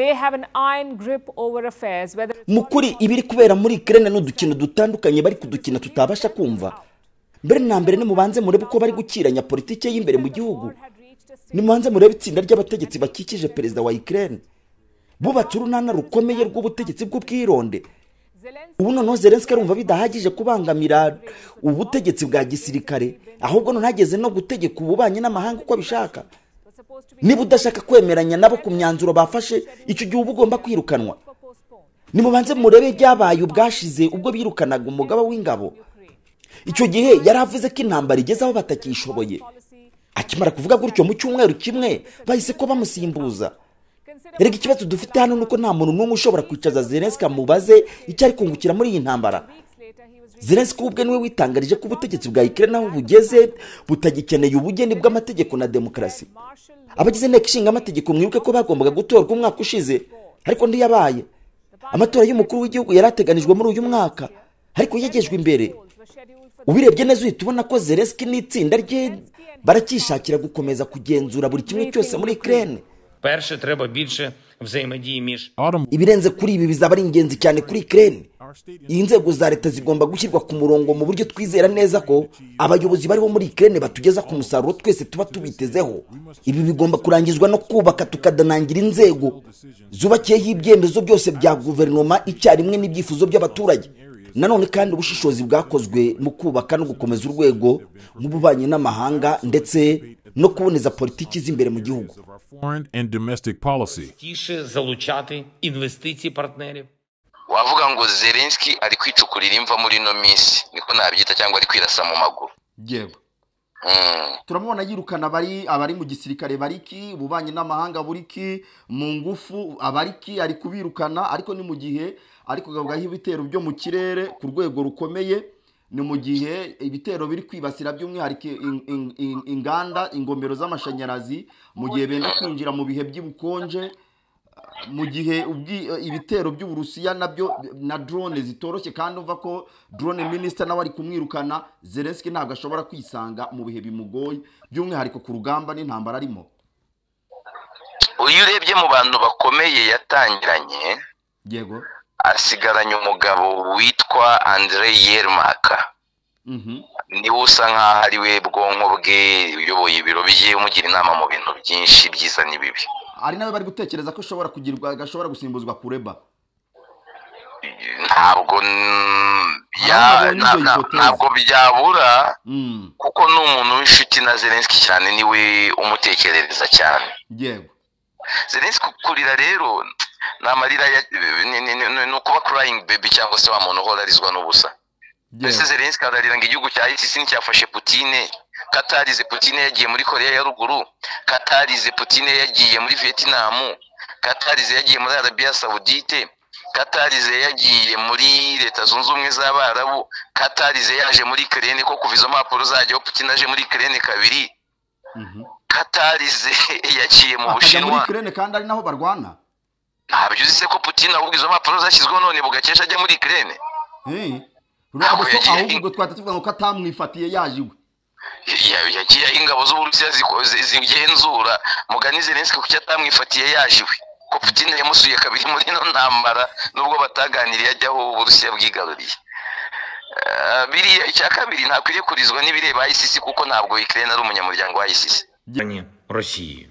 They have an iron grip over affairs, whether it's mu kuri ibiri kubera muri ikirere ni udukino dutandukanye bari kudukina tutabasha kumva mbere na mbere nimubanze murebe uko bari gukiranya politiki y'imbere mu gihugu nimubanze murebe itsinda ry'abategetsi bakikije perezida wa ikirere bubatse urunana rukomeye rw'ubutegetsi bw'ubwironde ubu noneho zerensi arumva bidahagije kubangamira ubutegetsi bwa gisirikare ahubwo noneho ageze no gutegeka ububanyi n'amahanga uko abishaka niba udashaka kwemeranya nabo ku myanzuro bafashe icyo gihe uba ugomba kwirukanwa nimubanze murebe ibyabaye ubwashize ubwo birukanaga umugaba w'ingabo icyo gihe yari avuze ko intambara igeze aho batakishoboye akimara kuvuga gutyo mu cyumweru kimwe bahise ko bamusimbuza erega ikibazo dufite hano ni uko nta muntu n'umwe ushobora kwicaza zerensi amubaze icyo ari kungukira muri iyi ntambara zerensi ubwe niwe witangarije ko ubutegetsi bwa ikirere naho bugeze butagikeneye ubugeni bw'amategeko na demokarasi abagize inteko ishinga amategeko mwibuke ko bagombaga gutorwa umwaka ushize ariko ntiyabaye amatora y'umukuru w'igihugu yari ateganijwe muri uyu mwaka ariko yagejwe imbere ubirebye neza uhita ubona ko zerensi n'itsinda rye baracyishakira gukomeza kugenzura buri kimwe cyose muri ikirere Перше, треба більше взаємодії між ibirenze kuri ibi bizaba ari ingenzi cyane kuri ikirere iyi nzego za leta zigomba gushyirwa ku murongo mu buryo twizera neza ko abayobozi bariho muri ikirere batugeza ku musaruro twese tuba tubitezeho ibi bigomba kurangizwa no kubaka tukadanangira inzego zubakiyeho ibyemezo byose bya guverinoma icyarimwe n'ibyifuzo by'abaturage nanone kandi ubushishozi bwakozwe mu kubaka no gukomeza urwego nk'ububanyi n'amahanga ndetse no kuboneza politiki z'imbere mu gihugu of our foreign and domestic policy. тіше залучати інвестиції партнерів. wavuga ngo zelenski ari kwicukurira imva muri ino minsi niko nabyita cyangwa ari kwirasa mu maguru yewe Mm. turamubona yirukana abari abari mu gisirikare bariki ububanyi n'amahanga buriki mu ngufu abariki ari kubirukana ariko ni mu gihe ari kugabukaho ibitero byo mu kirere ku rwego rukomeye ni mu gihe ibitero biri kwibasira by'umwihariko in- in- in- inganda ingomero z'amashanyarazi mu gihe benda kwinjira mu bihe by'ubukonje mu gihe ubwi- ibitero by'uburusiya nabyo na drone zitoroshye kandi uva ko drone minisita nawe ari kumwirukana zelenski ntabwo ashobora kwisanga mu bihe bimugoye by'umwihariko ku rugamba n'intambara arimo uyu urebye mu bantu bakomeye yatangiranye yego asigaranye umugabo witwa andre yermaka Mhm. niwe usa nk'aho ari we bwonko bwe uyoboye ibiro bye umugira inama mu bintu byinshi byiza n'ibibi ari nawe bari gutekereza ko ashobora kugirwa agashobora gusimbuzwa kureba ntabwo n- Ntabwo ya- nizo na- na- hipotezi. ntabwo byabura Mm, kuko ni umuntu w'inshuti na zelenski cyane niwe umutekerereza cyane yego zelenski kurira rero ni amarira ya- ni- ni- ni- ni ukuba kurayingi bebi cyangwa se wa muntu uhora arizwa n'ubusa mbese yego zelenski ararira ngo igihugu cya isisi nticyafashe putine katarize putine yagiye muri koreya ya ruguru katarize putine yagiye muri vietinamu katarize yagiye muri arabiya sawudite katarize yagiye muri leta zunze ubumwe z'abarabu katarize yaje muri kerene ko kuva izo mpapuro zajyaho putine aje muri kerene kabiri Mhm. katarize yagiye mu akajya muri bushinwa kirene kandi ari naho barwana ntabyo uzi se ko putine ahubwo izo mpapuro zashyizweho none bugakesha ajya muri kerene Eh. Ntabwo Ubwo so yagiye- ahubwo twahita tuvuga ngo ko atamwifatiye yaje iwe Ya- yagiye ingabo z'uburusiya ziko- zi- zigenzura mugani zelenski kuki atamwifatiye yaje iwe ko putin yamusuye kabiri muri ino ntambara nubwo bataganiriye ajyaho uburusiya bwigaruriye Eh, biriya icya kabiri ntakwiriye kurizwa n'ibireba isisi kuko ntabwo ukraine ari umunyamuryango wa isisi Ані Росії.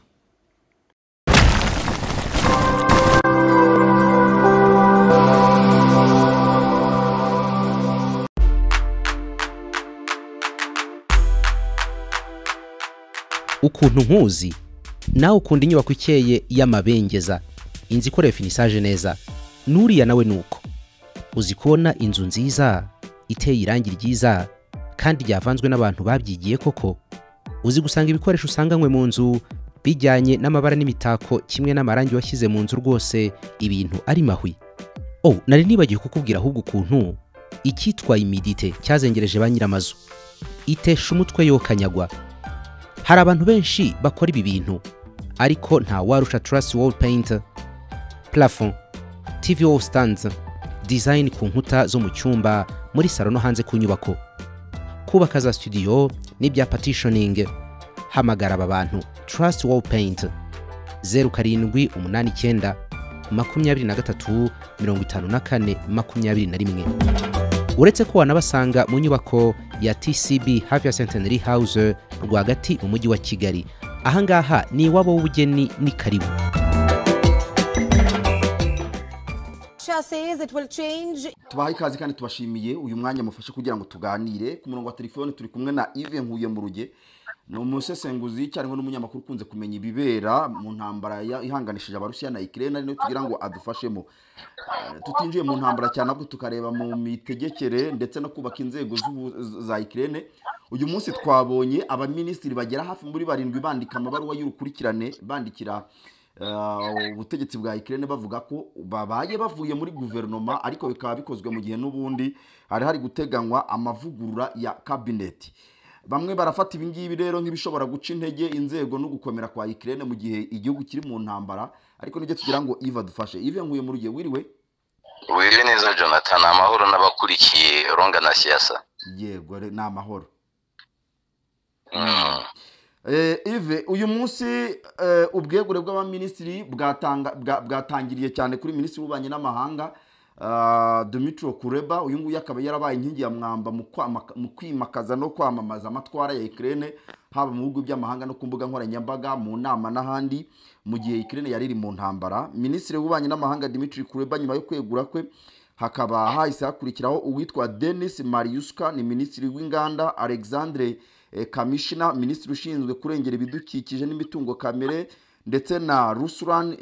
ukuntu nkuzi nawe ukunda inyubako ikeye y'amabengeza inzu ikorewe finisaje neza n'uriya nawe ni uko uzi kubona inzu nziza iteye irangi ryiza kandi ryavanzwe n'abantu babyigiye koko uzi gusanga ibikoresho usanganywe mu nzu bijyanye n'amabara n'imitako kimwe n'amarangi washyize mu nzu rwose ibintu ari mahwi oh nari nibagiwe kukubwira ahubwo ukuntu icyitwa imidite cyazengereje ba nyir'amazu itesha umutwe yokanyagwa hari abantu benshi bakora ibi bintu ariko nta warusha turasi wall paint plafond tv wall stands design ku nkuta zo mu cyumba muri salo no hanze ku nyubako kubaka za studio n'ibya partitioning hamagara aba bantu turasi wall paint zeru karindwi umunani icyenda makumyabiri na gatatu mirongo itanu na kane makumyabiri na rimwe uretse ko wanabasanga mu nyubako ya tcb hafi ya centenary house rwagati mu mujyi wa kigali ahangaha ni iwabo w'ubugeni ni karibu Russia says it will change tubahaye ikaze kandi tubashimiye uyu mwanya mufashe kugira ngo tuganire ku murongo wa telefone turi kumwe na ive nkuye mu ruge ni umusesenguzi cyangwa n'umunyamakuru ukunze kumenya ibibera mu ntambara ya- ihanganishije abarusiya na ikirere ari nayo tugira ngo adufashemo Eh, tutinjiye mu ntambara cyane ahubwo tukareba mu mitegekere ndetse no kubaka inzego z'ubu- za ikirere uyu munsi twabonye abaminisitiri bagera hafi muri barindwi bandika amabaruwa y'urukurikirane bandikira eh, ubutegetsi bwa ikirere bavuga ko babaye bavuye muri guverinoma ariko bikaba bikozwe mu gihe n'ubundi hari hari guteganywa amavugurura ya kabineti bamwe barafata ibingibi rero nk'ibishobora guca intege inzego no gukomera kwa ikirere mu gihe igihugu kiri mu ntambara ariko nibyo tugira ngo iva dufashe ive nkuye mu rugihe wiriwe wiriwe neza jonathan amahoro n'abakurikiye ronga na siyasa yego re- ni amahoro Mm. Eh, ive uyu munsi eh, ubwegure bw'abaminisitiri bwatanga- bwa- bwatangiriye cyane kuri minisitiri w'ububanyi n'amahanga ah, Dimitro Kuleba uyu nguyu akaba yarabaye inkingi ya mwamba mu kwamaka- mu kwimakaza no kwamamaza amatwara ya Ukraine haba mu bihugu by'amahanga no ku mbuga nkoranyambaga mu nama n'ahandi mu gihe Ukraine yari iri mu ntambara minisitiri w'ububanyi n'amahanga Dimitri Kuleba nyuma yo kwegura kwe hakaba hahise hakurikiraho uwitwa denis mariuska ni minisitiri w'inganda alexandre eh, kamishina minisitiri ushinzwe kurengera ibidukikije n'imitungo kamere ndetse na rusuran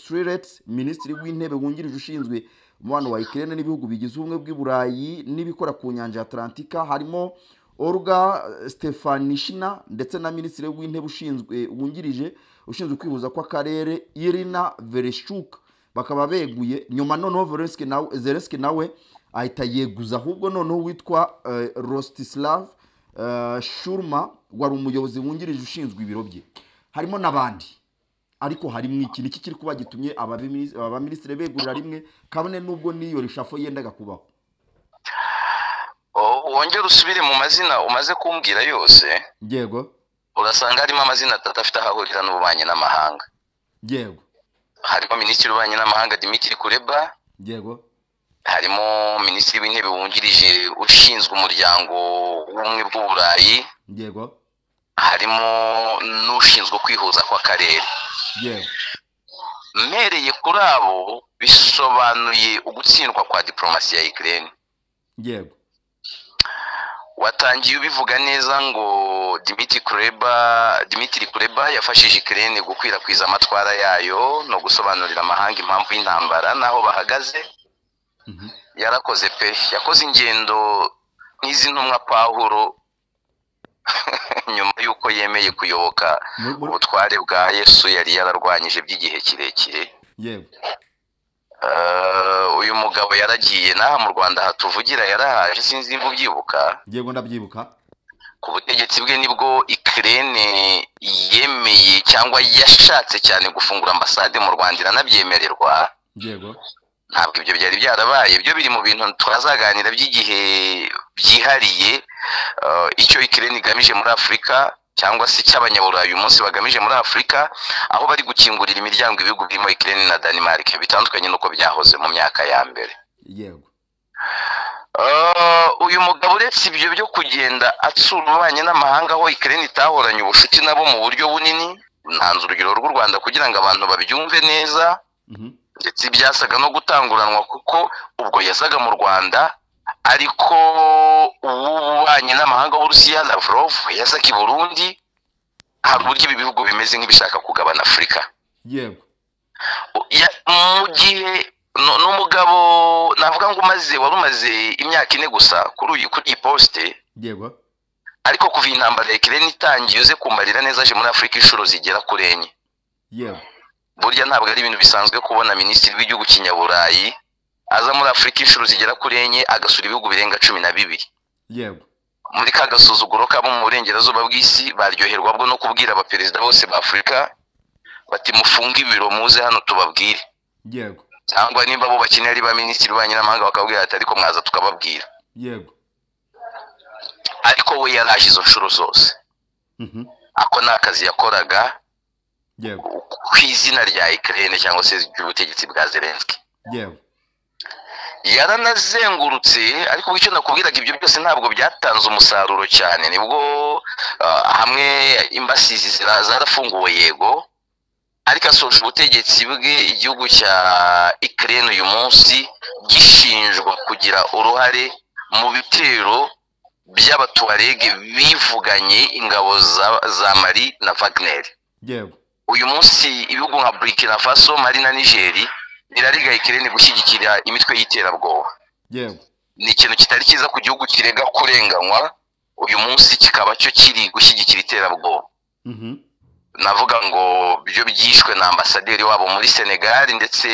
sriret minisitiri w'intebe wungirije ushinzwe umubano wa ikirere n'ibihugu bigize ubumwe bw'i burayi n'ibikora ku nyanja ya atlantika harimo Olga Stefanishina ndetse na minisitiri w'intebe ushinzwe wungirije ushinzwe kwihuza kw'akarere Irina Vereshchuk bakaba beguye nyuma noneho Zelensky nawe Zelensky nawe ahita yeguza ahubwo noneho witwa eh, Rostislav eh, Shurma wari umuyobozi wungirije ushinzwe ibiro bye harimo n'abandi ariko harimo iki niki kiri kuba gitumye ababimini- abaminisitiri begurira rimwe kabone n'ubwo n'iyo rishafo yendaga kubaho O- wongere usubire mu mazina umaze kumbwira yose yego urasanga harimo amazina atatu afite aho ahurira n'ububanyi n'amahanga yego harimo minisitiri w'ububanyi n'amahanga dimitiri kureba yego harimo minisitiri w'intebe wungirije ushinzwe umuryango w'ubumwe bw'u burayi yego harimo n'ushinzwe kwihuza kw'akarere yego mpereye kuri abo bisobanuye ugutsindwa kwa diporomasi ya ikirere yego watangiye ubivuga neza ngo dimitiri kureba dimitiri kureba yafashije ikirere gukwirakwiza amatwara yayo no gusobanurira amahanga impamvu y'intambara n'aho bahagaze yarakoze pe yakoze ingendo nk'izi ntumwa pawulo nyuma y'uko yemeye kuyoboka Muri- muri- ubutware bwa yesu yari yararwanyije by'igihe kirekire yego Eh, uyu mugabo yaragiye n'aha mu rwanda hatuvugira yarahaje sinzi niba ubyibuka yego ndabyibuka ku butegetsi bwe nibwo ikirere yemeye cyangwa yashatse cyane gufungura ambasade mu rwanda iranabyemererwa yego ntabwo ibyo byari byarabaye byo biri mu bintu twazaganira by'igihe byihariye eh, icyo ikirere igamije muri afurika cyangwa se icy'abanyaburayi uyu munsi bagamije muri afurika aho bari gukingurira imiryango ibihugu birimo ikirere na denmark bitandukanye n'uko byahoze mu myaka ya mbere yego Ah, uyu mugabo uretse ibyo byo kugenda atsura ububanyi n'amahanga aho ikirere itahoranye ubucuti nabo mu buryo bunini ntanze urugero rw'u rwanda kugira ngo abantu babyumve neza Mhm. ndetse byasaga no gutanguranwa kuko ubwo yazaga mu rwanda ariko uw'ububanyi n'amahanga w'urusiya lavrov yazaga i burundi hari uburyo ibi bihugu bimeze nk'ibishaka kugabana afurika yego Ya- mu gihe nu- n'umugabo navuga ngo umaze wari umaze imyaka ine gusa kuri uyu kuri iyi posite yego ariko kuva iyi ntambara ya kireni itangiye uze kumbarira neza aje muri afurika inshuro zigera kuri enye yego burya ntabwo ari ibintu bisanzwe kubona minisitiri w'igihugu kinyaburayi aza muri afurika inshuro zigera kuri enye agasura ibihugu birenga cumi na bibiri yego muri ka gasuzuguro kabo mu burengerazuba bw'isi baryoherwa bwo no kubwira abaperezida bose ba afurika bati mufunge ibiro muze hano tubabwire yego cyangwa nimba bo bakeneye ari ba minisitiri banyu n'amahanga bakabwira ati ariko mwaza tukababwira yego ariko we yaraje izo nshuro zose Mhm. ako ni akazi yakoraga yewe ku izina rya ikirere cyangwa se ry'ubutegetsi bwa zelenski yewe yaranazengurutse ariko icyo nakubwiraga ibyo byose ntabwo byatanze umusaruro cyane nibwo ah, hamwe imbasizi zira- zarafunguwe yego ariko asoje ubutegetsi bwe igihugu cya ikirere uyu munsi gishinjwa kugira uruhare mu bitero by'abatuwarege bivuganye ingabo za, za mari na vagneri yewe uyu munsi ibihugu nka burkina faso mali na nigeri birariga ikirere gushyigikira imitwe y'iterabwoba yewe ni ikintu kitari cyiza ku gihugu kirega kurenganywa uyu munsi kikaba cyo kiri gushyigikira iterabwoba mhm navuga ngo byo byishwe na ambasaderi wabo muri senegali ndetse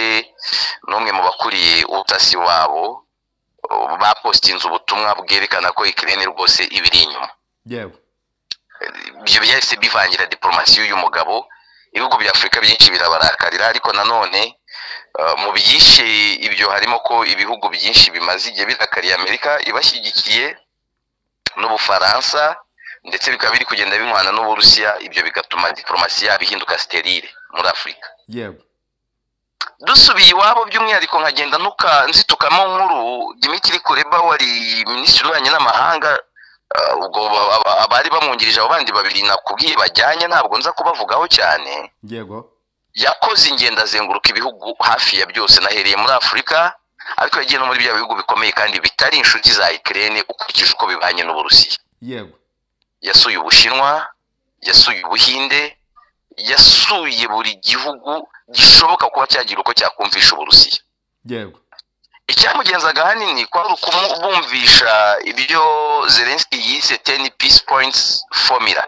n'umwe mu bakuriye ubutasi wabo uh, bapostinze ubutumwa bwerekana ko ikirere rwose ibiri inyuma yewe ibyo byahise bivangira diporomasi y'uyu mugabo ibihugu bya afurika byinshi birabarakarira ariko nanone eh, mu byishe ibyo harimo ko ibihugu byinshi bimaze igihe birakariye amerika ibashyigikiye n'ubufaransa ndetse bikaba biri kugenda binywana n'uburusiya ibyo bigatuma diporomasi yabo ihinduka sterile muri afurika yewe dusubiye iwabo by'umwihariko nkagenda ntuka- nzitukamo nkuru dimitiri kureba wari minisitiri w'ububanyi n'amahanga eh, ubwo ba- aba- abari bamwungirije abo bandi babiri nakubwiye bajyanye ntabwo nza kubavugaho cyane yego yakoze ingendo azenguruka ibihugu hafi ya byose nahereye muri afurika ariko yagiye no muri bya bihugu bikomeye kandi bitari inshuti za ikirere ukurikije uko bibanye n'uburusiya yego yasuye ubushinwa yasuye ubuhinde yasuye buri gihugu gishoboka kuba cyagira uko cyakumvisha uburusiya yego icyamugenzaga ahanini kwari ukumubumvisha ibyo zelenski yise teni peace points formula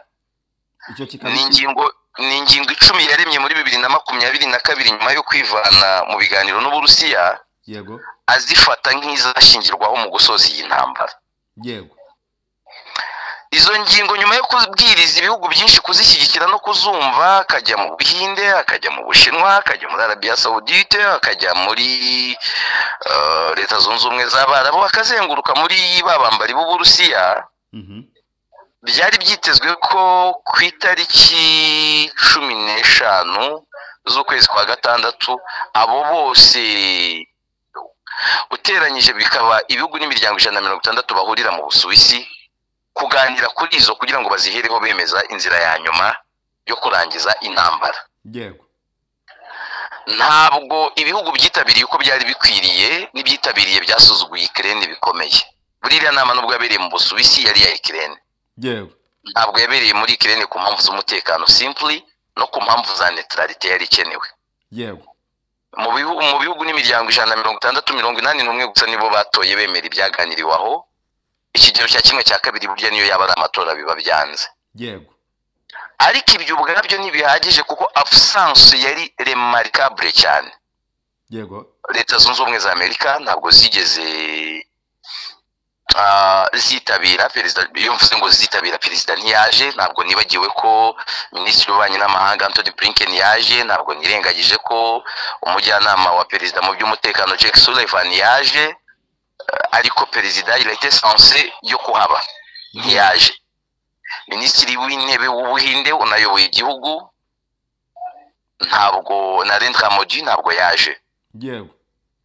icyo kikaba ni ingingo ni ingingo icumi yaremye muri bibiri na makumyabiri na kabiri nyuma yo kwivana mu biganiro n'uburusiya yego azifata nk'izashingirwaho mu gusoza iyi ntambara yego izo ngingo nyuma yo kubwiriza ibihugu byinshi kuzishyigikira no kuzumva akajya mu buhinde akajya mu bushinwa akajya muri arabiya sawudite akajya muri eh, leta zunze ubumwe z'abarabu akazenguruka muri ba bambari b'uburusiya mhm byari byitezwe ko ku itariki cumi n'eshanu z'ukwezi kwa gatandatu abo bose uteranyije bikaba ibihugu n'imiryango ijana na mirongo itandatu bahurira mu busuwisi kuganira kuri izo kugira ngo bazihereho bemeza inzira ya nyuma yo kurangiza intambara yego ntabwo ibihugu byitabiriye uko byari bikwiriye n'ibyitabiriye byasuzuguye ikirere bikomeye buriya nama nubwo yabereye mu busuwisi yari iya ikirere yego ntabwo yabereye muri ikirere ku mpamvu z'umutekano simply no ku mpamvu za neutralite yari ikenewe yego mu bihu- mu bihugu n'imiryango ijana na mirongo itandatu mirongo inani n'umwe gusa nibo batoye bemera ibyaganiriwe aho ikigero cya kimwe cya kabiri burya niyo yaba ari amatora biba byanze yego ariko ibyo ubwabyo ntibihagije kuko absence yari remarkable cyane yego leta zunze ubumwe za amerika ntabwo zigeze ah, zitabira perezida iyo mvuze ngo zitabira perezida ntiyaje ntabwo nibagiwe ko minisitiri w'ububanyi n'amahanga antony blinken yaje ntabwo nirengagije ko umujyanama wa perezida mu by'umutekano jack sullivan yaje eh, ariko perezida il était censé yo kuhaba ntiyaje minisitiri w'intebe w'ubuhinde unayoboye igihugu ntabwo narendra modi ntabwo yaje yego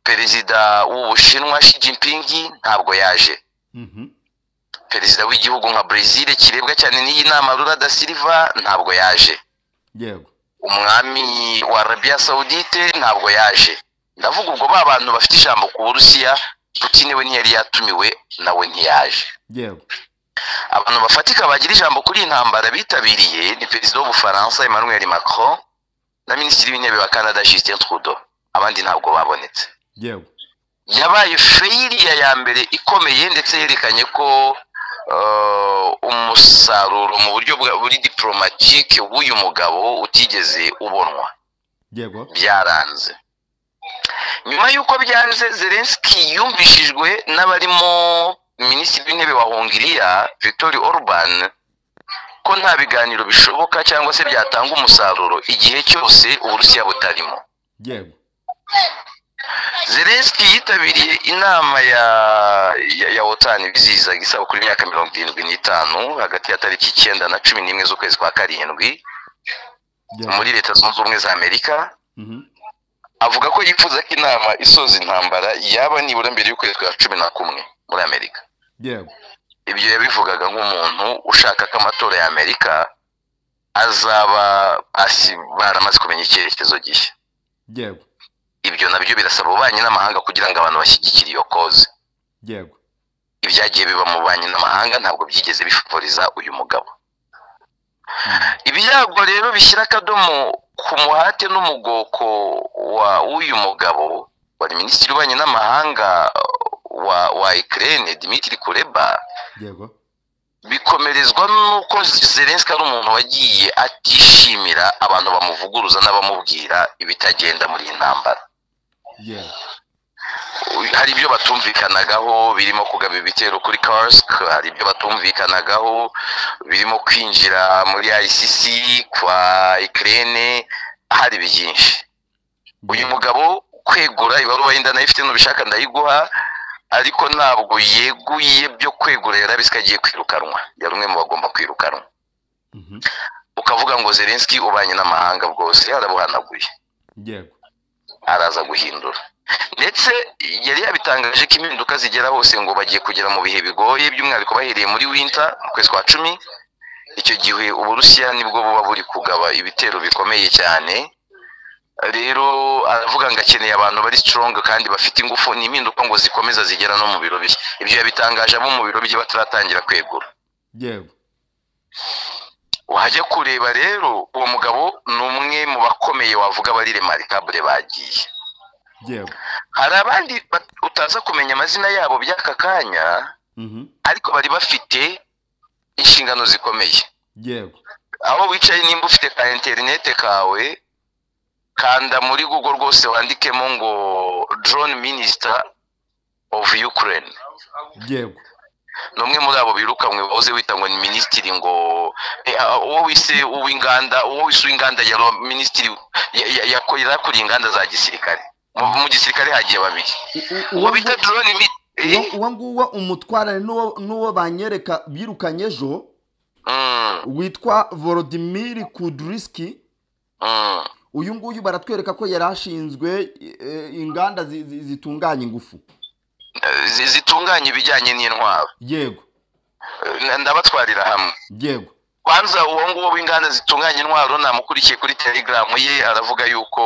perezida w'ubushinwa Xi Jinping ntabwo yaje mhm perezida w'igihugu nka Brazil kirebwa cyane n'iyi nama Lula da Silva ntabwo yaje yego umwami wa Arabia Saudite ntabwo yaje ndavuga ubwo ba bantu bafite ijambo ku Burusiya Putin we ntiyari yatumiwe nawe ntiyaje yego abantu bafatika bagira ijambo kuri iyi ntambara bitabiriye ni perezida w'ubufaransa Emmanuel Macron na minisitiri w'intebe wa Canada Justin Trudeau abandi ntabwo babonetse yego yabaye feyiriya ya mbere ikomeye ndetse yerekanye ko eh, umusaruro mu buryo bwa- buri diporomatike w'uyu mugabo utigeze ubonwa yego byaranze nyuma y'uko byanze zelenski yumvishijwe n'abarimo minisitiri w'intebe wa hongiriya victori orban ko nta biganiro bishoboka cyangwa se byatanga umusaruro igihe cyose uburusiya butarimo yego zelenski yitabiriye inama ya ya, ya otani bizihizaga isabukuru y'imyaka mirongo irindwi n'itanu hagati ya tariki icyenda na cumi n'imwe z'ukwezi kwa karindwi muri leta zunze ubumwe za amerika avuga ko yifuza ko inama isoza intambara yaba nibura mbere y'ukwezi kwa cumi na kumwe muri amerika yego ibyo yabivugaga nk'umuntu ushaka ko amatora ya amerika azaba asi- baramaze kumenya icyerekezo gishya yego ibyo nabyo birasaba ububanyi n'amahanga kugira ngo abantu bashyigikire iyo koze yego ibyagiye biba mu bubanyi n'amahanga ntabwo byigeze bifavoriza uyu mugabo ibyago rero bishyira akadomo ku muhate n'umugoko wa w'uyu mugabo wa minisitiri w'ububanyi n'amahanga wa wa Ukraine Dmitry Kuleba yego bikomerezwa n'uko Zelensky ari umuntu wagiye atishimira abantu bamuvuguruza n'abamubwira ibitagenda muri iyi ntambara yego hari ibyo batumvikanagaho birimo kugaba ibitero kuri Kursk hari ibyo batumvikanagaho birimo kwinjira muri ICC kwa Ukraine hari byinshi uyu mugabo kwegura ibaruwa yenda nayo ifite n'ubishaka ndayiguha ariko ntabwo yeguye byo kwegura yari abizi ko agiye kwirukanwa yari umwe mu bagomba kwirukanwa Mhm. ukavuga ngo Zelensky ubanye n'amahanga bwose yarabuhanaguye yego araza guhindura ndetse yari yabitangaje ko impinduka zigera hose ngo bagiye kugera mu bihe bigoye by'umwihariko bahereye muri winta mu kwezi kwa cumi icyo gihe uburusiya nibwo buba buri kugaba ibitero bikomeye cyane rero aravuga ngo akeneye abantu bari strong kandi bafite ingufu ni impinduka ngo zikomeza zigera no mu biro bye ibyo yabitangaje abo mu biro bye bataratangira kwegura yego wajya kureba rero uwo mugabo ni umwe mu bakomeye wavuga bari remarikabure bagiye yego hari abandi bat- utaza kumenya amazina yabo by'aka kanya Mhm. ariko bari bafite inshingano zikomeye yego aho wicaye nimba ufite ka interinete kawe kanda muri google rwose wandikemo ngo drone minister of ukraine yego ni umwe muri abo birukanwe wahoze wita ngo ni minisitiri ngo eh, ah, uwo wise uw'inganda uwo wise uw'inganda yari uwa- minisitiri ya- ya- yako- yari akuriye inganda za gisirikare mu mu gisirikare hagiye babiri U- u- uwo uwo bita drone mi- eh? uwo- uwo nguwo umutwarane n'uwo n'uwo banyereka birukanye ejo Mm. witwa volodimiri kuduriski Mm. uyu nguyu baratwereka ko yari ashinzwe eh, inganda zi- zi- zitunganya ingufu Zi- zitunganya ibijyanye n'intwaro yego Eh, ndabatwarira hamwe yego kwanza uwo nguwo w'inganda zitunganya intwaro namukurikiye kuri telegaramu ye aravuga yuko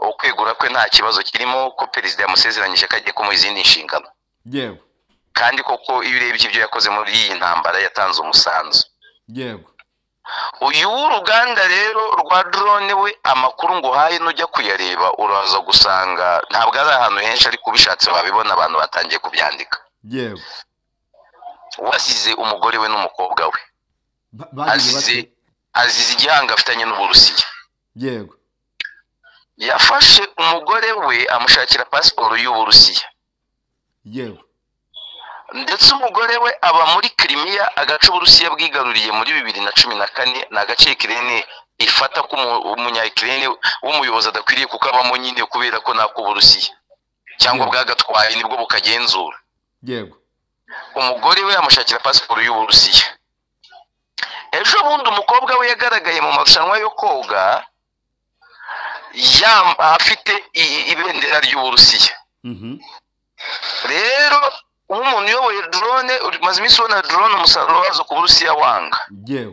ukwegura kwe nta kibazo kirimo ko perezida yamusezeranyije ko agiye kumuha izindi nshingano yego kandi koko iyo urebye ibyo yakoze muri iyi ntambara yatanze umusanzu yego uyu w'uruganda rero rwa drone we amakuru ngo uhaye nujya kuyareba uraza gusanga ntabwo ari ahantu henshi ariko ubishatse wabibona abantu batangiye kubyandika yego wasize umugore we n'umukobwa we Ba- bagize Azize. bate? azize igihanga afitanye n'uburusiya yego yafashe umugore we amushakira pasiporo y'uburusiya yego ndetse umugore we aba muri kirimiya agace uburusiya bwigaruriye muri bibiri na cumi na kane ni agace kirene ifata ko umunyakirene w'umuyobozi adakwiriye kuko abamo nyine kubera ko n'ak'uburusiya cyangwa bwagatwaye nibwo bukagenzura yego umugore we yamushakira pasiporo y'uburusiya ejo bundi umukobwa we yagaragaye mu marushanwa yo koga yam- afite i- ibendera ry'uburusiya Mhm. rero nk'umuntu uyoboye drone uri- maze iminsi ubona drone umusaruro wazo ku burusiya wanga yego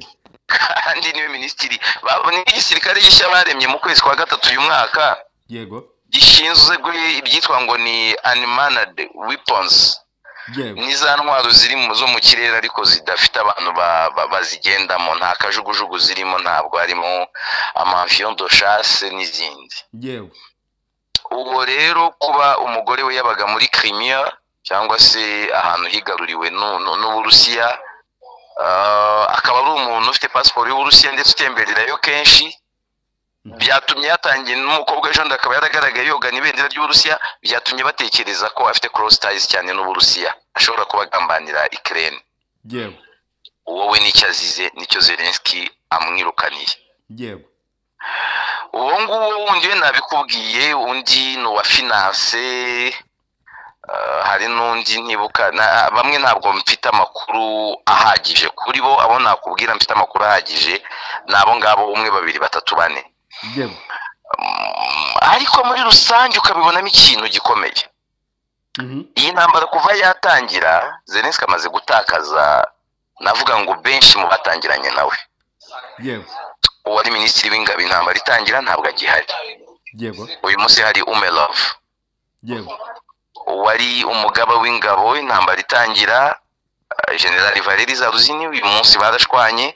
kandi niwe minisitiri ba- ni igisirikare gishya baremye mu kwezi kwa gatatu uyu mwaka yego gishinzwe ibyitwa ngo ni unmanned weapons yego ni za ntwaro ziri mu- zo mu kirere ariko zidafite abantu ba- ba- bazigendamo nta kajugujugu zirimo ntabwo harimo amavion de chasse n'izindi yego ubwo rero kuba umugore we yabaga muri Crimea cyangwa se ahantu higaruriwe n'u- n'u- n'uburusiya ah, akaba ari umuntu ufite pasiporo y'uburusiya ndetse utembererayo kenshi byatumye yatangiye n'umukobwa ejo bundi akaba yaragaragaye yogana ibendera ry'uburusiya byatumye batekereza ko afite cross ties cyane n'uburusiya ashobora kuba agambanira ikirere yego uwo we nicyo azize nicyo zelenski amwirukaniye yego uwo nguwo wundi we nabikubwiye undi ni uwa finance Ah, hari n'undi ntibuka na- bamwe ntabwo mfite amakuru ahagije kuri bo abo nakubwira mfite amakuru ahagije ni abo ngabo umwe babiri batatu bane yewe Mm, ariko muri rusange ukabibonamo ikintu gikomeye Mhm. iyi ntambara kuva yatangira zelenski amaze gutakaza navuga ngo benshi mu batangiranye nawe yewe uwari minisitiri w'ingabo intambara itangira ntabwo agihari yewe uyu munsi hari umelov yewe wari umugaba w'ingabo intambara itangira eh, generali valeri zaruzini uyu munsi barashwanye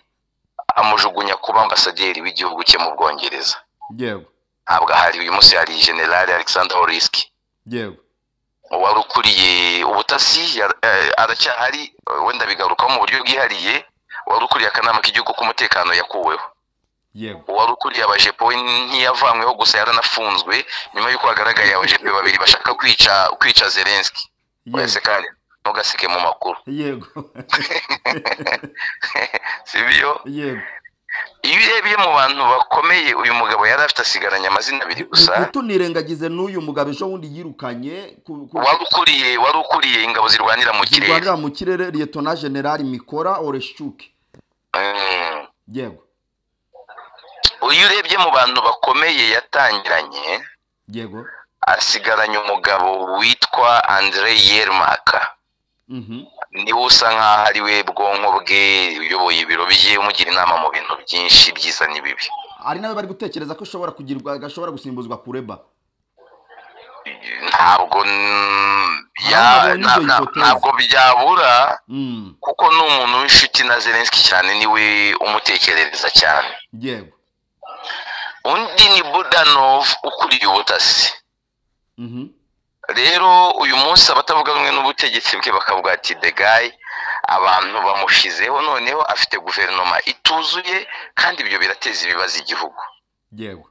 amujugunya kuba ambasaderi w'igihugu cye mu bwongereza yewe ntabwo ahari uyu munsi hari generali alexander horiski yewe wari ukuriye ubutasi ya- eh, aracyahari eh, wenda bigarukaho mu buryo bwihariye wari ukuriye akanama k'igihugu k'umutekano yakuweho yewe uwari ukuriye abajepo we ntiyavanyweho gusa yaranafunzwe nyuma y'uko hagaragaye abajepo babiri bashaka kwica kwica zelenski wese kandi ntugaseke mu makuru yego sibyo yego iyo urebye mu bantu bakomeye uyu mugabo yari afite asigaranye amazina abiri gusa ntitunirengagize n'uyu mugabo ejo bundi yirukanye ku- ku- wari ukuriye wari ukuriye ingabo zirwanira mu kirere zirwanira mu kirere liyetona generali mikora oreshuke Mm. yego uyu urebye mu bantu bakomeye yatangiranye yego asigaranye umugabo witwa andre yermaka Mhm. niwe usa nk'aho ari we bwonko bwe uyoboye ibiro bye umugira inama mu bintu byinshi byiza n'ibibi ari nawe bari gutekereza ko ishobora kugirwa gashobora gusimbuzwa kureba ntabwo n- ya- Ntabwo na- na- hipoteze. ntabwo byabura Mm, kuko ni umuntu w'inshuti na zelenski cyane niwe umutekerereza cyane yego undi ni budanov ukuriye ubutasi Mhm. rero uyu munsi abatavuga rumwe n'ubutegetsi bwe bakavuga ati the guy abantu bamushizeho noneho afite guverinoma ituzuye kandi ibyo birateza ibibazo igihugu yego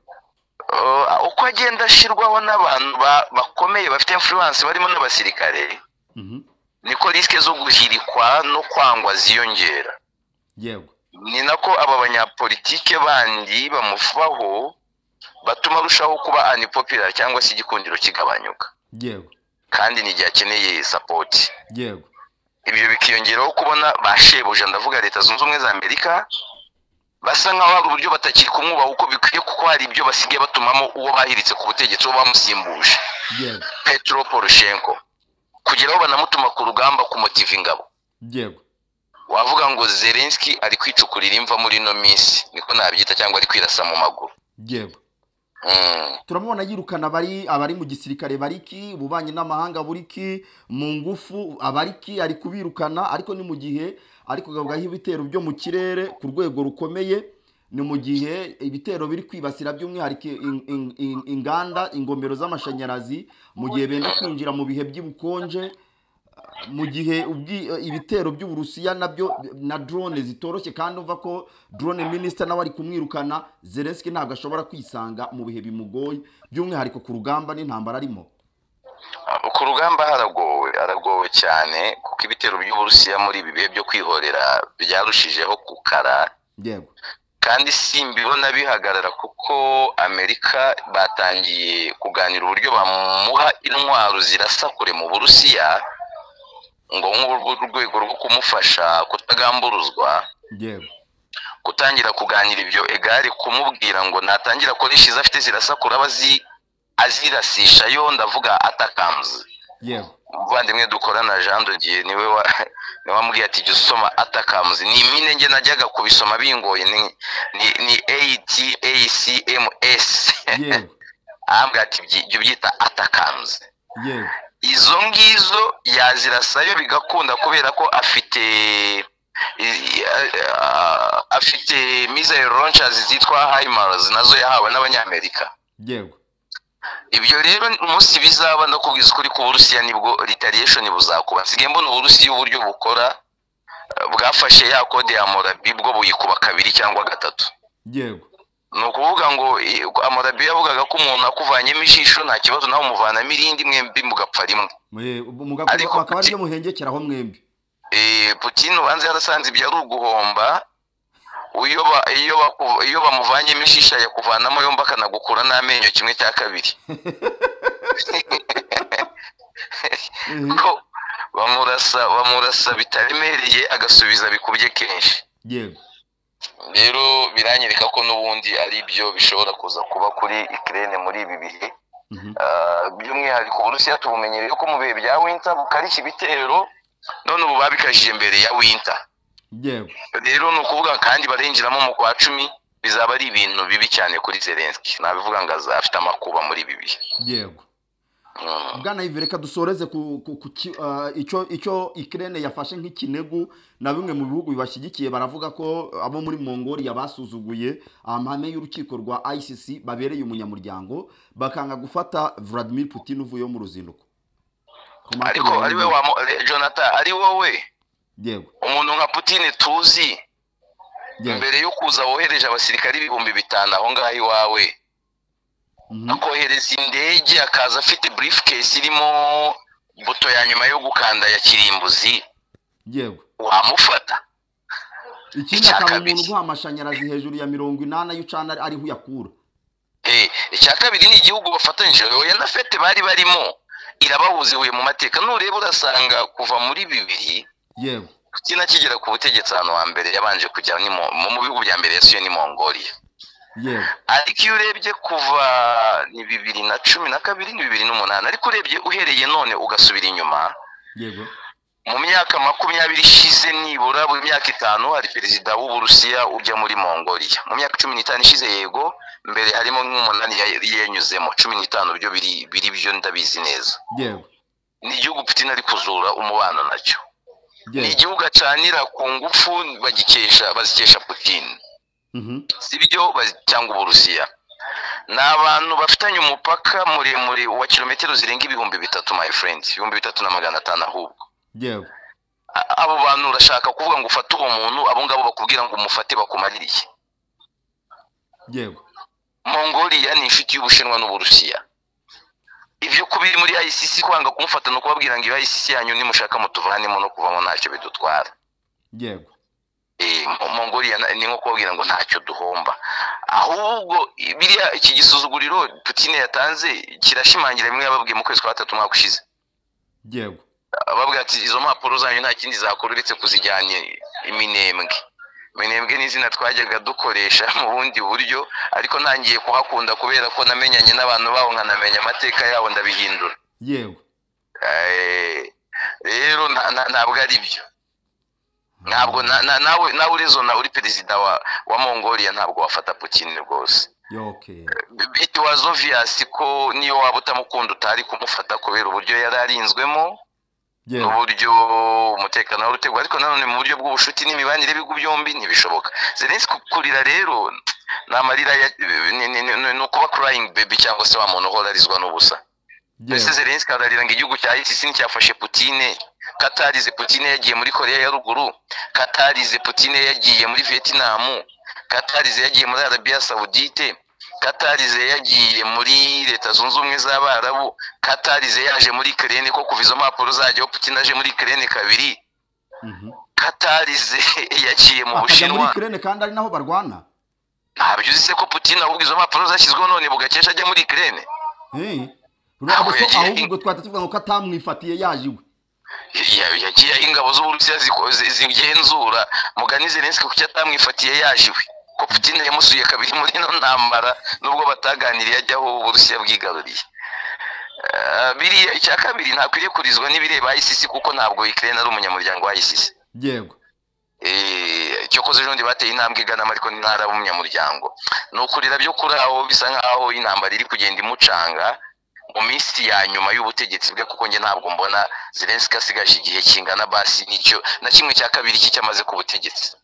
Uh, uko agenda ashyirwaho n'abantu ba- bakomeye bafite influence barimo n'abasirikare Mhm. niko risike zo guhirikwa no kwangwa ziyongera yego ni nako aba banyapolitike bandi bamufaho batuma arushaho kuba anipopirari cyangwa se igikundiro kigabanyuka yego kandi ni igihe akeneye sapoti yego ibyo bikiyongeraho kubona ba shebuja ndavuga leta zunze ubumwe za amerika basa nkaho hari uburyo batakiri kumwubaha uko bikwiye kuko hari ibyo basigaye batumamo uwo bahiritse ku butegetsi uwo bamusimbuje yego petro poroshenko kugira aho banamutuma ku rugamba kumutiva ingabo yego wavuga ngo zelenski ari kwicukurira imva muri ino minsi niko nabyita cyangwa ari kwirasa mu maguru yego Mm. turamubona yirukana abari abari mu gisirikare bariki ububanyi n'amahanga buriki mu ngufu abariki ari kubirukana ariko ni mu gihe ari kugabugaho ibitero byo mu kirere ku rwego rukomeye ni mu gihe ibitero biri kwibasira by'umwihariko in- in- in- inganda ingomero z'amashanyarazi mu gihe benda kwinjira mu bihe by'ubukonje mu gihe ubwi- ibitero by'uburusiya nabyo na drone zitoroshye kandi umva ko drone minisita nawe ari kumwirukana zelenski ntabwo ashobora kwisanga mu bihe bimugoye by'umwihariko ku rugamba n'intambara arimo ku rugamba haragowe haragowe cyane kuko ibitero by'uburusiya muri ibi bihe byo kwihorera byarushijeho gukara yego kandi simbibona bihagarara kuko amerika batangiye kuganira uburyo bamuha intwaro zirasa kure mu burusiya ngo nk'urwego rwo kumufasha kutagamburuzwa yego gutangira kuganira ibyo egare kumubwira ngo natangira akoresha izo afite zirasa kure aba azi- azirasisha yo ndavuga atakamuzi yego umuvandimwe dukorana jean de dieu niwe wa niwe wambwiye ati jya usoma atakamuzi ni impine njye najyaga kubisoma bingoye ni ni ni atacms yego ahambwa ati "Byi- jya ubyita atakamuzi yego izo ngizo yazirasayo bigakunda kubera ko afite i- i- ah, afite missile launchers zitwa himars nazo yahawe n'abanyamerika yego ibyo rero umunsi bizaba ndakubwiza ukuri ku burusiya nibwo retaliation buzakuba nsigaye mbona uburusiya uburyo bukora eh, bwafashe ya kode ya morabi bwo buyikuba kabiri cyangwa gatatu yego ni ukuvuga ngo eh, amorabi yavugaga ko umuntu akuvanyemo ijisho nta kibazo nawe umuvanamo irindi mwembi mugapfa rimwe Mwe- mu Ariko gakuba akaba kuki- ariyo muhengekeraho mwembi Eh, putin ubanza yarasanze ibyo ari uguhomba iyo ba- iyo baku- iyo bamuvanyemo ijisho yakuvanamo yombi akanagukura n'amenyo kimwe cya kabiri bamurasa bamurasa bitaremereye agasubiza bikubye kenshi yego rero biranyereka ko n'ubundi ari byo bishobora kuza kuba kuri ikirere muri ibi bihe Mhm. Ah, by'umwihariko uburusiya tubumenyereye ko mu bihe bya winter bukarishya ibitero none ubu babikarishije mbere ya winter yego rero ni ukuvuga kandi barinjiramo mu kwa cumi bizaba ari ibintu bibi cyane kuri zelenski nabivuga ngo aza- afite amakuba muri ibi bihe yego Mm. bwana ivi reka dusoreze ku, ku, ku ki- ah, icyo icyo ikirere yafashe nk'ikinegu na bimwe mu bihugu bibashyigikiye baravuga ko abo muri mongolia basuzuguye amahame y'urukiko rwa icc babereye umunyamuryango bakanga gufata vladimir putin uvuyeho mu ruzinduko Ku ariko makumyabiri ari we wa jonathan ari wowe yego umuntu nka putine tuzi yego mbere yo kuza wohereje abasirikare ibihumbi bitanu aho ngaho iwawe Mhm. akohereza indege akaza afite briefcase irimo buto ya nyuma yo gukanda ya kirimbuzi yego wamufata ikindi Icya akaba kabiri. umuntu uguha amashanyarazi hejuru ya mirongo inani ayo ucana ariho uyakura Eh, icya kabiri ni igihugu bafatanyije oya na fete bari barimo irabahuza ihuye mu mateka nureba urasanga kuva muri bibiri yego kina kigera ku butegetsi ahantu hambere yabanje kujya ni mu mu bihugu bya mbere yasuye ni mongolia yego ariko iyo urebye kuva ni bibiri na cumi na kabiri ni bibiri n'umunani ariko urebye uhereye none ugasubira inyuma yego mu myaka makumyabiri ishize nibura buri myaka itanu hari perezida w'uburusiya ujya muri mongolia mu myaka cumi n'itanu ishize yego mbere harimo nk'umunani ya- yanyuzemo cumi n'itanu byo biri biri byo ndabizi neza yego ni igihugu putin ari kuzura umubano nacyo ni yego igihugu acanira ku ngufu bagikesha bazikesha putin Mhm. sibyo bazi- cyangwa uburusiya ni abantu bafitanye umupaka muremure wa kilometero zirenga ibihumbi bitatu my friend ibihumbi bitatu na magana atanu ahubwo yego A- abo bantu urashaka kuvuga ngo ufate uwo muntu abo ngabo bakubwira ngo umufate bakumaririye yego mongoliya ni inshuti y'ubushinwa n'uburusiya ibyo kuba iri muri icc kwanga kumufata ni ukubabwira ngo iyo icc yanyu nimushaka mutuvanemo no kuvamo ntacyo bidutwara yego Eh, Mo- mongoliya na- ni nko kubabwira ngo ntacyo duhomba ahubwo biriya iki gisuzuguriro putine yatanze kirashimangira bimwe yababwiye mu kwezi kwa gatatu umwaka ushize yego ababwira ati izo mpapuro zanyu nta kindi zakora uretse kuzijyanye iminembwe iminembwe ni izina twajyaga dukoresha mu bundi buryo ariko ntangiye kuhakunda kubera ko namenyanye n'abantu baho nkanamenya amateka yabo ndabihindura yego Eh, rero nta- nta- ntabwo ari byo ntabwo na- na- nawe nawe urezona uri perezida wa wa mongolia ntabwo wafata putin rwose yoke it was obvious ko niyo waba utamukunda utari kumufata kubera uburyo yari arinzwemo yego n'uburyo umutekano wari utegwa ariko nanone mu buryo bw'ubucuti n'imibanire y'ibihugu byombi ntibishoboka zelensi kurira rero ni amarira ya- ni- ni- ni- ni ukuba crying baby cyangwa se wa muntu uhora arizwa n'ubusa mbese yego zelensi ararira ngo igihugu cya icc nticyafashe putine katarize putine yagiye muri korea ya ruguru katarize putine yagiye muri vietinamu katarize yagiye muri arabiya sawudite katarize yagiye muri leta zunze ubumwe z'abarabu katarize yaje muri kerene ko kuva izo mpapuro zajyaho putine aje muri kerene kabiri Mhm. katarize yagiye mu bakajya muri bushinwa ikirere kandi ari naho barwana ntabyo uzi se ko putine ahubwo izo mpapuro zashyizweho none bugakesha ajya muri kerene Eh. Ntabwo Ntabwo so yagiye- ahubwo ubwo twahita tuvuga ngo ko atamwifatiye yaje iwe Ya- yagiye aho ingabo z'uburusiya ziko- zi- zigenzura mugani zelenski kuki atamwifatiye yaje iwe ko putin yamusuye kabiri muri ino ntambara nubwo bataganiriye ajyaho uburusiya bwigaruriye Eh, biriya icya kabiri ntakwiriye kurizwa n'ibireba icc kuko ntabwo ukraine ari umunyamuryango wa icc yego Eh, cyokoze ejo bundi bateye intambwe iganamo ariko ntara umunyamuryango ni ukurira byo kuri aho bisa nk'aho intambara iri kugenda imucanga mu minsi ya nyuma y'ubutegetsi bwe kuko njye ntabwo mbona zelenski asigaje igihe kingana basi n'icyo na kimwe cya kabiri cye cyamaze ku butegetsi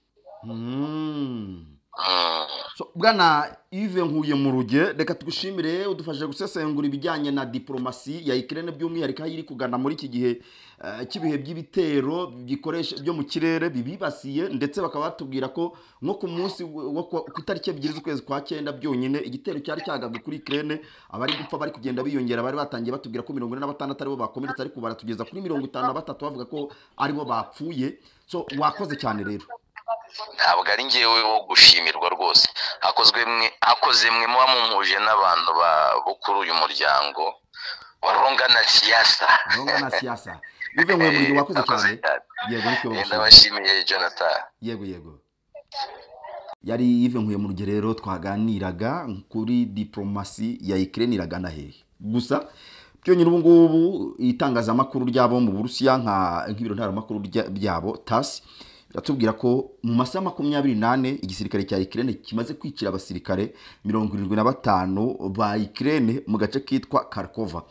Mm. Mm. So, bwana ive nkuye mu ruge reka tugushimire udufashije gusesengura ibijyanye na diporomasi ya ikirere by'umwihariko aho iri kugana muri iki gihe eh, cy'ibihe by'ibitero bikoresha byo mu kirere bibibasiye ndetse bakaba batubwira ko nko ku munsi wo ku ku itariki ebyiri z'ukwezi kwa cyenda byonyine igitero cyari cyagabwe kuri ikirere abari gupfa bari kugenda biyongera bari batangiye batubwira ko mirongo ine na batandatu aribo bakomeretse ariko baratugeza kuri mirongo itanu na batatu bavuga ko aribo bapfuye so wakoze cyane rero ntabwo ari ngewe wo gushimirwa rwose hakozwe mwe hakoze mwe muba mumuhuje n'abantu ba bo kuri uyu muryango warongana siasa Ronga na siasa bivuye ngo uyu murimo wakoze Wakoze cyane cyane. yego ariko Eh, urabashima. ndabashimiye jonathan yego yego yari Yves nkuye mu rugerero twaganiraga kuri diporomasi ya ikirere iragana hehe gusa byonyine ubu ngubu itangazamakuru ryabo mu burusiya nka nk'ibiro ntaramakuru rya- byabo tasi biratubwira ko mu masaha makumyabiri n'ane igisirikare cya ikirere kimaze kwicira abasirikare mirongo irindwi na batanu ba ikirere mu gace kitwa karkova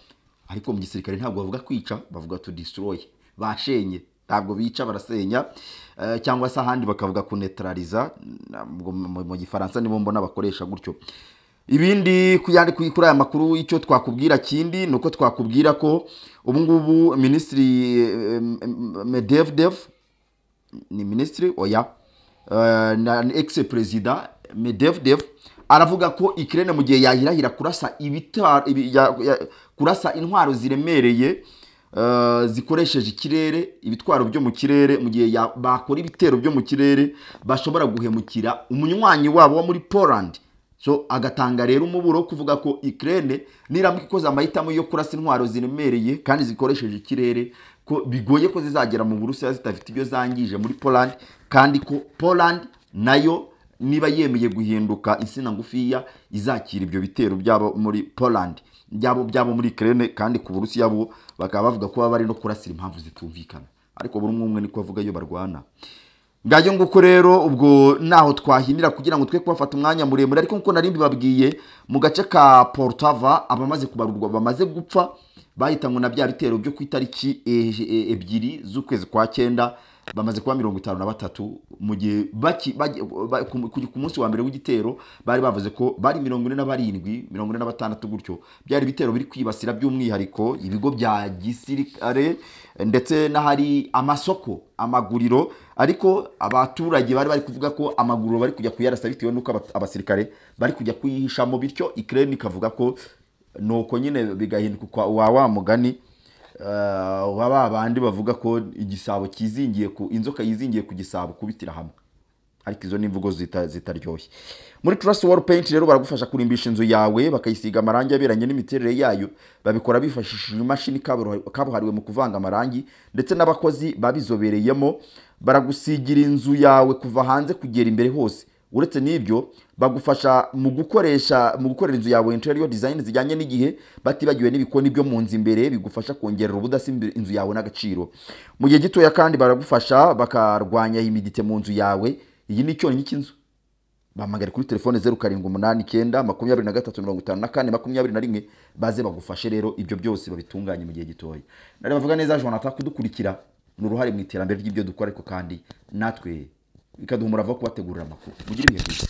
ariko mu gisirikare ntabwo bavuga kwica bavuga to destroy bashenye ntabwo bica barasenya eh, cyangwa se ahandi bakavuga kunetraliza ntabwo mu- mu- mu gifaransa nibo mbona bakoresha gutyo ibindi ku yandi- ku- kuri aya makuru icyo twakubwira kindi ni uko twakubwira ko ubu ngubu minisitiri eh, M- M- medevdev ni minisitiri oya Eh, na ex perezida medevdev aravuga ko ikirere mu gihe yahirahira kurasa ibitaro ibi- ya- ya- kurasa intwaro ziremereye eh, zikoresheje ikirere ibitwaro byo mu kirere mu gihe ya- bakora ibitero byo mu kirere bashobora guhemukira umunywanyi wabo wo muri poland so agatanga rero umuburo wo kuvuga ko ikirere niramuka ikoze amahitamo yo kurasa intwaro ziremereye kandi zikoresheje ikirere ko bigoye ko zizagera mu burusiya zidafite ibyo zangije muri poland kandi ko poland nayo niba yemeye guhinduka insina ngufiya izakira ibyo bitero byabo muri poland byabo byabo muri ikirere kandi ku burusiya bo bakaba bavuga ko baba bari no kurasira impamvu zitumvikana ariko buri umwe umwe niko avuga iyo barwana ngajyo nguko rero ubwo naho twahinira kugira ngo twe kubafata umwanya muremure ariko nkuko nari mbibabwiye mu gace ka portava abamaze kubarurwa bamaze gupfa bahitanwe na bya bitero byo ku itariki e- e- ebyiri z'ukwezi kwa cyenda bamaze kuba mirongo itanu na batatu mu gihe baki- bagi- ba- ku ku- ku munsi wa mbere w'igitero bari bavuze ko bari mirongo ine na barindwi mirongo ine na batandatu gutyo byari ibitero biri kwibasira by'umwihariko ibigo bya gisirikare ndetse n'ahari amasoko amaguriro ariko abaturage bari bari kuvuga ko amaguriro bari kujya kuyarasa bitewe n'uko aba- abasirikare bari kujya kuyihishamo bityo ikirere ikavuga ko nuko nyine bigahinduka wa wa mugani eh, wa ba bandi bavuga ko igisabo kizingiye ku inzoka yizingiye ku gisabo kubitira hamwe ariko izo ni imvugo zita- zitaryoshye muri trust wall paint rero baragufasha kurimbisha inzu yawe bakayisiga amarangi aberanye n'imiterere yayo babikora bifashishije imashini kaburo- kabuhariwe mu kuvanga amarangi ndetse n'abakozi babizobereyemo baragusigira inzu yawe kuva hanze kugera imbere hose uretse n'ibyo bagufasha mu gukoresha mu gukorera inzu yawe interior design zijyanye n'igihe batibagiwe n'ibikoni byo mu nzu imbere bigufasha kongerera ubudasa imbere- inzu yawe n'agaciro mu gihe gitoya kandi baragufasha bakarwanya imidite mu nzu yawe iyi ni icyonnyi cy'inzu bahamagare kuri telefone zeru karindwi umunani icyenda makumyabiri na gatatu mirongo itanu na kane makumyabiri na rimwe baze bagufashe rero ibyo byose babitunganye mu gihe gitoya nari bavuga neza jonathan kudukurikira ni uruhare mu iterambere ry'ibyo dukora ariko kandi natwe bikaduha umurava wo kubategurira amakuru mugire ibihe byiza